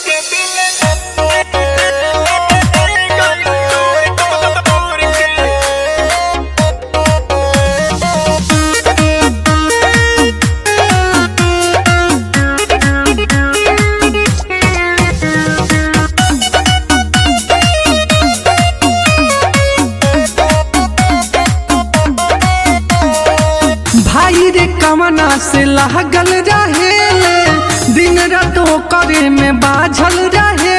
भाई रे कमना से लागल रहे दिन रात करे में बाझल रहे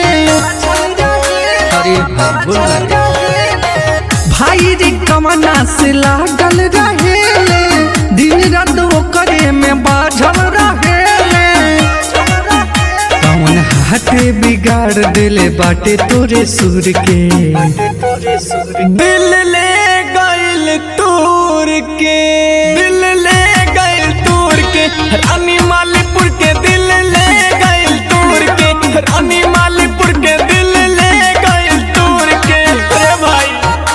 अरे भाई बोल भाई रे कमना से लागल रहे दिन रात करे में बाझल रहे कौन हाथे बिगाड़ दिले बाटे तोरे सुर के दिल ले गइल तूर के दिल ले गइल तूर के रानी मालीपुर के दिल ले गइल तूर के रानी मालीपुर के दिल ले गइल तूर के अरे भाई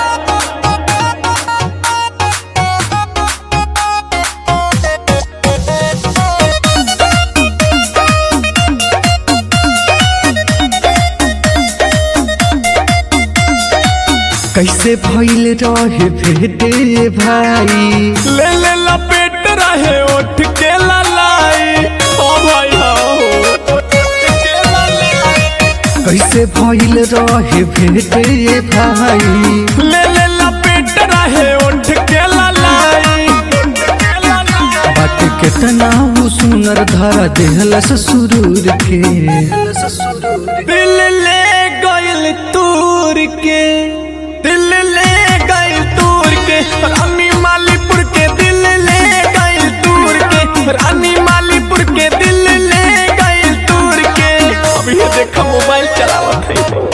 कैसे भइल रहे भेटे भाई ले ले लपेट रहे उठ के ललाई ओ भाई हो उठ के ललाई कैसे भइल रहे भेटे भाई ले ले लपेट रहे उठ के ललाई बात केतना वो सुनर धरा देहलस सुरूर के दिल ले गइल तूर के दिल ले गइल तूर के रानी मालीपुर के दिल ले गइल तूर के रानी मालीपुर के दिल ले गइल तूर के अभी ये देखा मोबाइल चलावत है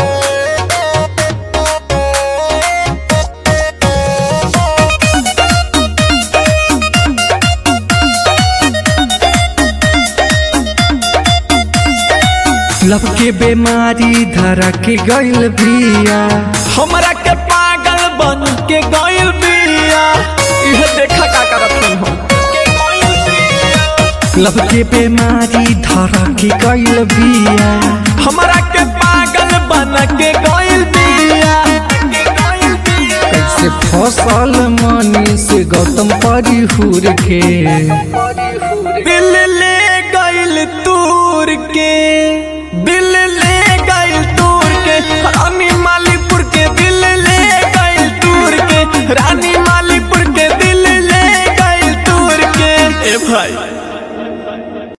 लब के बीमारी धरा के गइल बिया हमरा के पागल बन के गइल बिया यह देखा का करत हूं हम के गइल बिया। लब के बीमारी धरा के गइल बिया हमरा के पागल बन के गइल बिया के गइल बिया। कैसे फसल मनी से गौतम परिहुर के दिल ले गइल तूर के दिल